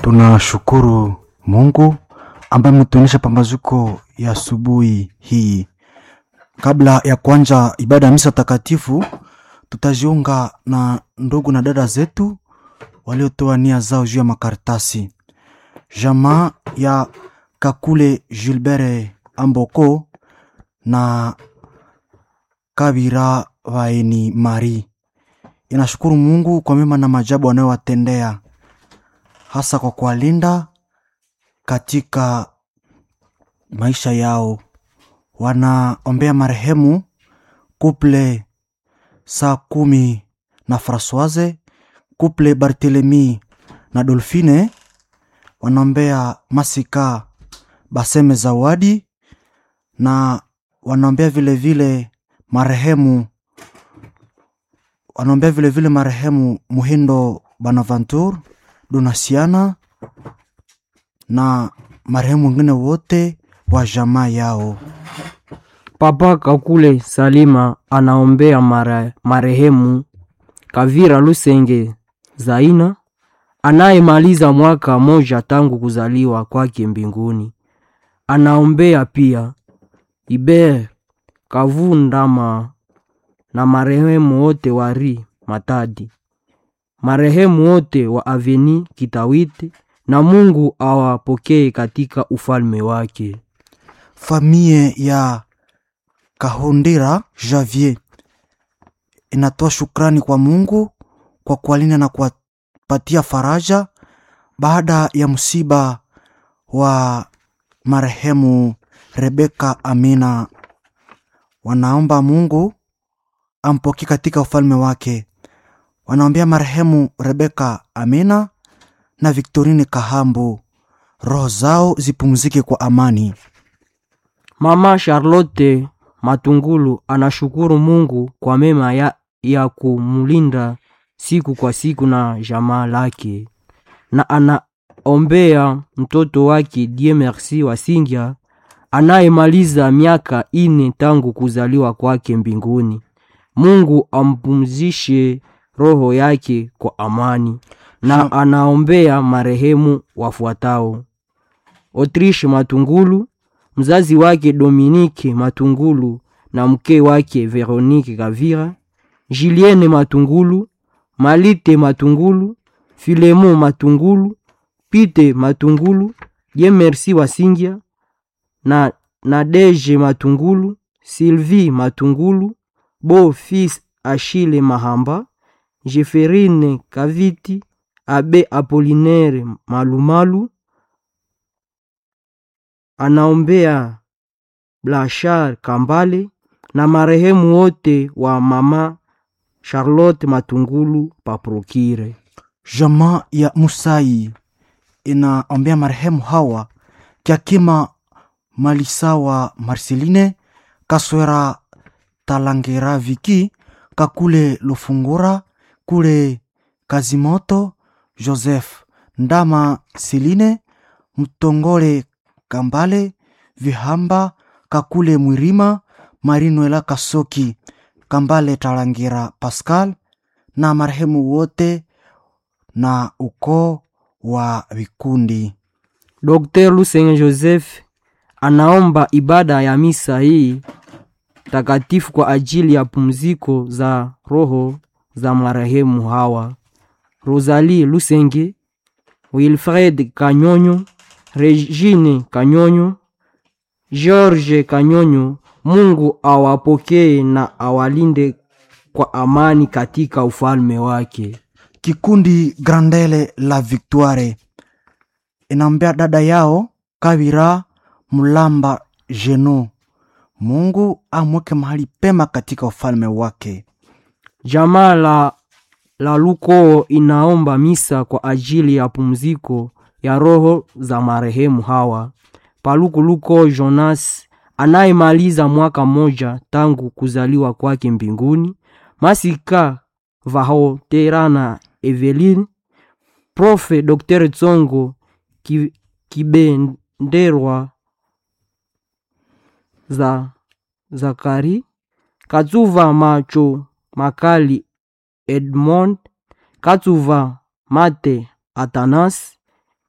Tunashukuru Mungu ambaye ametuonyesha pambazuko ya asubuhi hii. Kabla ya kuanza ibada ya misa takatifu, tutajiunga na ndugu na dada zetu waliotoa nia zao juu ya makaratasi. Jamaa ya Kakule Gilbert Amboko na Kabira Vaeni Mari inashukuru Mungu kwa mema na majabu anayowatendea hasa kwa kuwalinda katika maisha yao. Wanaombea marehemu kuple saa kumi na Francoise, kuple Barthelemy na Dolphine. Wanaombea Masika Baseme Zawadi na wanaombea vile vile marehemu wanaombea vile vile marehemu Muhindo Bonaventure Donasiana na marehemu wengine wote wa jamaa yao. Papa Kakule Salima anaombea mare, marehemu Kavira Lusenge Zaina anayemaliza mwaka moja tangu kuzaliwa kwake mbinguni. Anaombea pia Iber Kavundama na marehemu wote wa Ri Matadi, marehemu wote wa Aveni Kitawite, na Mungu awapokee katika ufalme wake. Famie ya Kahondera Javier inatoa shukrani kwa Mungu kwa kuwalinda na kuwapatia faraja baada ya msiba wa marehemu Rebeka Amina. Wanaomba Mungu ampokee katika ufalme wake. Wanaombea marehemu Rebeka Amina na Victorine Kahambu, roho zao zipumzike kwa amani. Mama Charlotte Matungulu anashukuru Mungu kwa mema ya, ya kumulinda siku kwa siku na jamaa lake, na anaombea mtoto wake Die Merci Wasingya anayemaliza miaka ine tangu kuzaliwa kwake mbinguni. Mungu ampumzishe roho yake kwa amani, na anaombea marehemu wafuatao: Autriche Matungulu, mzazi wake Dominique Matungulu na mke wake Veronique Kavira, Julienne Matungulu, Malite Matungulu, Filemo Matungulu, Pite Matungulu, Die Merci Wasingya na Nadege Matungulu, Sylvie Matungulu, Beau Fils Achille Mahamba, Jeferine Kaviti, Abe Apollinaire Malumalu. Anaombea Blachard Kambale na marehemu wote wa mama Charlotte Matungulu Paprokire. Jamaa ya Musai inaombea marehemu hawa Kiakima Malisawa Marceline Kaswera Talangera Viki Kakule Lufungura Kule Kazimoto Joseph Ndama Seline Mtongole Kambale Vihamba Kakule Mwirima Marinuela Kasoki Kambale Talangira Pascal na marehemu wote na ukoo wa vikundi. Dr. Lusenge Joseph anaomba ibada ya misa hii takatifu kwa ajili ya pumziko za roho za marehemu hawa: Rosalie Lusenge, Wilfred Kanyonyo, Regine Kanyonyo, George Kanyonyo. Mungu awapokee na awalinde kwa amani katika ufalme wake. Kikundi Grandele la Victoire inaombea dada yao Kavira Mulamba Jeno, Mungu amweke mahali pema katika ufalme wake. Jamaa la, la Lukoo inaomba misa kwa ajili ya pumziko ya roho za marehemu hawa: Paluku Luko Jonas anayemaliza mwaka mmoja tangu kuzaliwa kwake mbinguni, Masika Vahoterana Eveline, Profe Dr. Tsongo Ki- Kibenderwa za Zakari Katsuva Macho Makali Edmond Katsuva Mate Atanas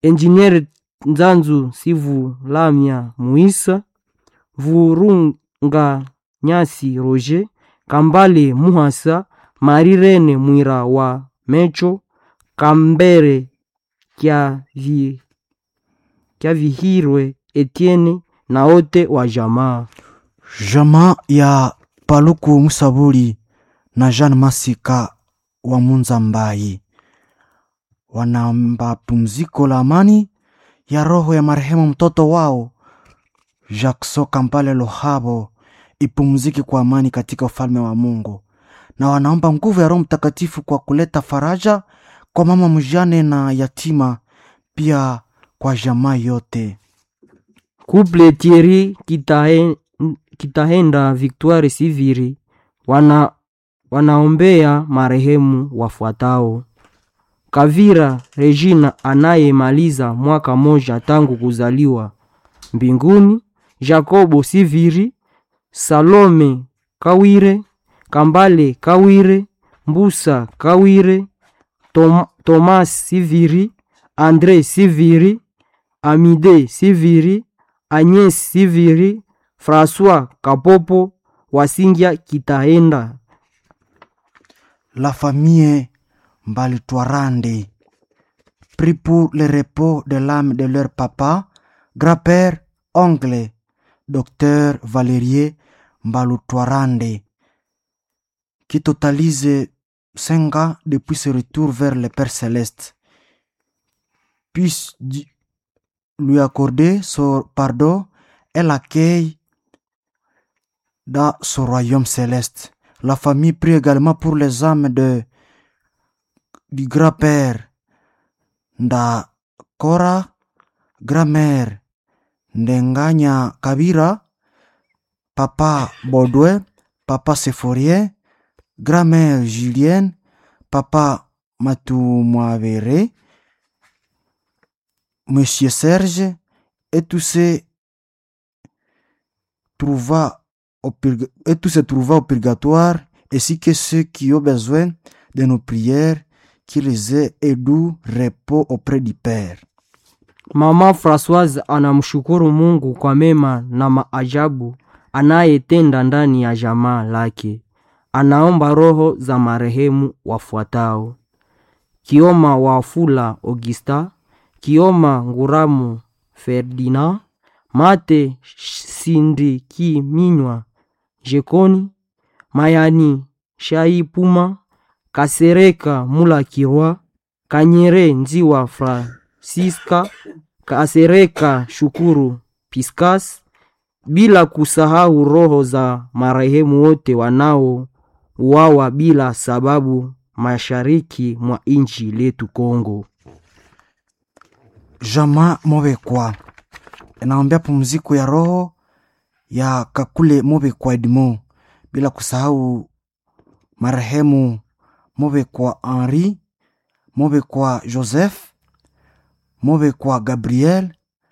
Engineer Nzanzu Sivu Lamya Muisa, Vurunga Nyasi Roger, Kambale Muhasa, Marirene Mwira wa Mecho, Kambere Kya vi, Kya Vihirwe Etienne na wote wa jamaa. Jamaa ya Paluku Musabuli na Jean Masika wa Munza Mbai wanaomba pumziko la amani ya roho ya marehemu mtoto wao Jackson Kampale Lohabo ipumzike kwa amani katika ufalme wa Mungu, na wanaomba nguvu ya Roho Mtakatifu kwa kuleta faraja kwa mama mjane na yatima, pia kwa jamaa yote. Couple Thierry Kitahe, Kitahenda Victoire Siviri wana, wanaombea marehemu wafuatao: Kavira Regina anayemaliza mwaka moja tangu kuzaliwa mbinguni, Jacobo Siviri, Salome Kawire, Kambale Kawire, Mbusa Kawire, Tom, Thomas Siviri, Andre Siviri, Amide Siviri, Agnes Siviri, François Kapopo, Wasingia Kitahenda. La famille Mbalitwarande prie pour le repos de l'âme de leur papa, grand-père, oncle, docteur Valerier Mbalutwarande, qui totalise cinq ans depuis ce retour vers le Père Céleste. Puisse Di- lui accorder son pardon et l'accueil dans son royaume céleste. La famille prie également pour les âmes de, du grand-père Ndakora, grand-mère Ndenganya Kabira, papa Baudouin, papa Séphorien, grand-mère Julienne, papa Matumavere, monsieur Serge, et tous ces trouva au purga- et tous se trouva au purgatoire, ainsi que ceux qui ont besoin de nos prières, qu'ils aient et doux repos auprès du Père. Mama Françoise anamshukuru Mungu kwa mema na maajabu anayetenda ndani ya jamaa lake. Anaomba roho za marehemu wafuatao: Kioma Wafula Augusta, Kioma Nguramu Ferdinand, Mate Sindiki Minywa Jekoni, Mayani Shaipuma, Kasereka Mulakirwa, Kanyere Nziwa Francisca, Kasereka Shukuru Piscas, bila kusahau roho za marehemu wote wanaouawa bila sababu mashariki mwa nchi letu Kongo. Jamaa Mobekwa inaombea pumziko ya roho ya Kakule Mobekwa Edmond, bila kusahau marehemu Mobekwa Henri, Mobekwa Joseph, Mobekwa Gabriel,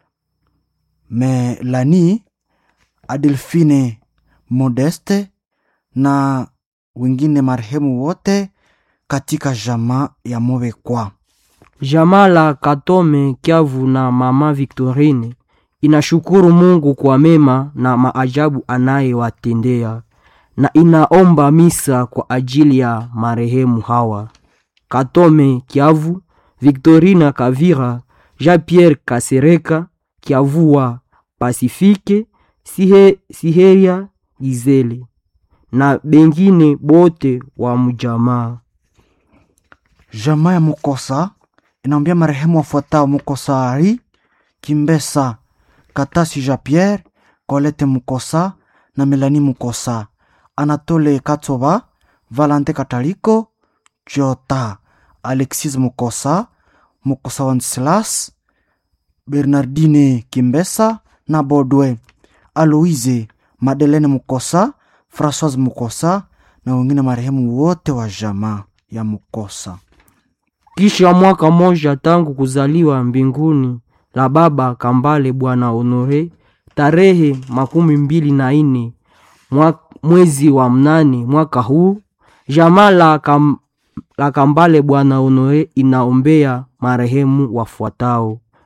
Melanie, Adelphine Modeste na wengine marehemu wote katika jamaa ya Mobekwa. Jamaa la Katome Kiavu na mama Victorine inashukuru Mungu kwa mema na maajabu anayewatendea na inaomba misa kwa ajili ya marehemu hawa: Katome Kiavu, Victorina Kavira, Jean-Pierre Kasereka, Kiavua Pasifike, Sihe, Siheria Gizele na bengine bote wa mjamaa. Jamaa ya Mukosa inaombea marehemu wafuatao: Mukosa Ari Kimbesa, Katasi Jean Pierre, Colette Mukosa na Melanie Mukosa, Anatole Katsoba, Valente Kataliko, Jota, Alexis Mukosa, Mukosa Wenceslas, Bernardine Kimbesa na Bodwe, Aloise Madeleine Mukosa, Françoise Mukosa na wengine marehemu wote wa jamaa ya Mukosa. Kisha mwaka moja tangu kuzaliwa mbinguni la baba Kambale Bwana Honore, tarehe makumi mbili na ine mwa- mwezi wa mnane mwaka huu, jamaa la, kam, la Kambale Bwana Honore inaombea marehemu wafuatao: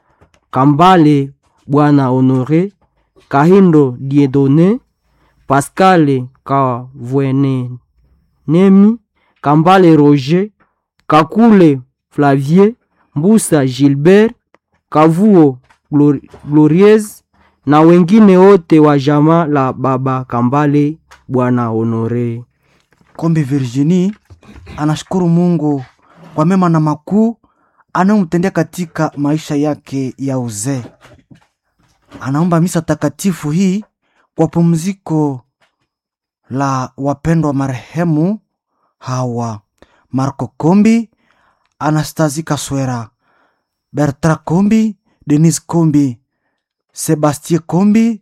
Kambale Bwana Honore, Kahindo Diedone, Pascale Kavwenenemi, Kambale Roger, Kakule Flavie, Mbusa Gilbert, Kavuo Glor- Glorieuse na wengine wote wa jamaa la baba Kambale Bwana Honore. Kombe Virginie anashukuru Mungu kwa mema na makuu anayomtendea katika maisha yake ya uzee. Anaomba misa takatifu hii kwa pumziko la wapendwa marehemu hawa Marco Kombi, Anastasie Kaswera, Bertrand Kombi, Denis Kombi, Sebastien Kombi,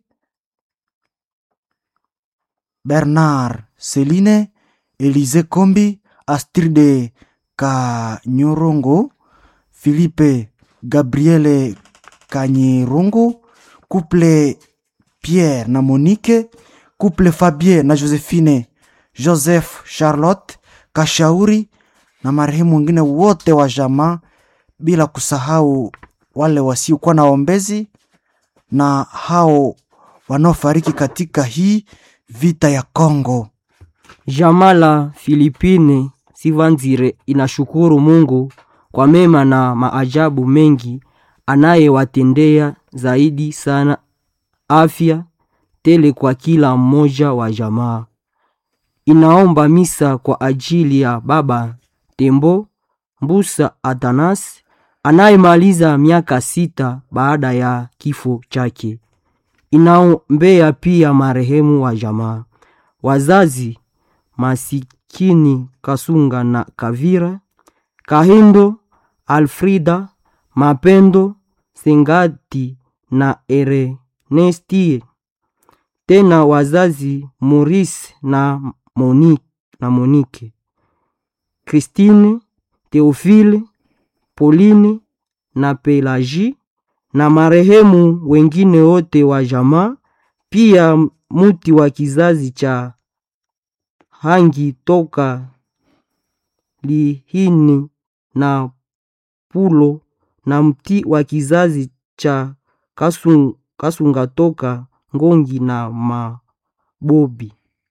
Bernard Celine, Elise Kombi, Astride Kanyorongo, Philippe Gabriele Kanyirongo, couple Pierre na Monique, couple Fabien na Josephine, Joseph Charlotte Kashauri na marehemu wengine wote wa jamaa, bila kusahau wale wasiokuwa na ombezi na hao wanaofariki katika hii vita ya Kongo. Jamaa la Filipine Sivanzire inashukuru Mungu kwa mema na maajabu mengi anayewatendea, zaidi sana afya tele kwa kila mmoja wa jamaa. Inaomba misa kwa ajili ya baba Tembo Mbusa Atanas anayemaliza miaka sita baada ya kifo chake. Inaombea pia marehemu wa jamaa, wazazi masikini Kasunga na Kavira, Kahindo, Alfrida, Mapendo, Sengati na Ernesti. Tena wazazi Maurice na Monique, na Monique. Christine, Theophile, Pauline na Pelagie na marehemu wengine wote wa jamaa, pia muti wa kizazi cha Hangi toka Lihini na Pulo na mti wa kizazi cha Kasun, Kasunga toka Ngongi na Mabobi.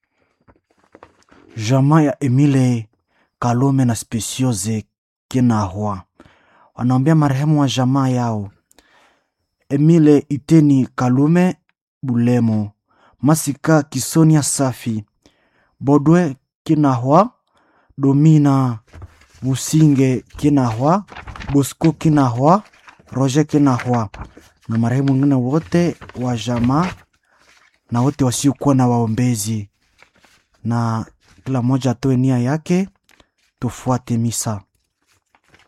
Jamaa ya Emile Kalome na Speciose Kinahwa wanaombea marehemu wa jamaa yao Emile Iteni Kalume Bulemo, Masika Kisonia Safi, Bodwe Kinahwa, Domina Businge Kinahwa, Bosco Kinahwa, Roger Kinahwa na marehemu wengine wote wa jamaa na wote wasiokuwa na waombezi, na kila mmoja atoe nia yake, tufuate misa.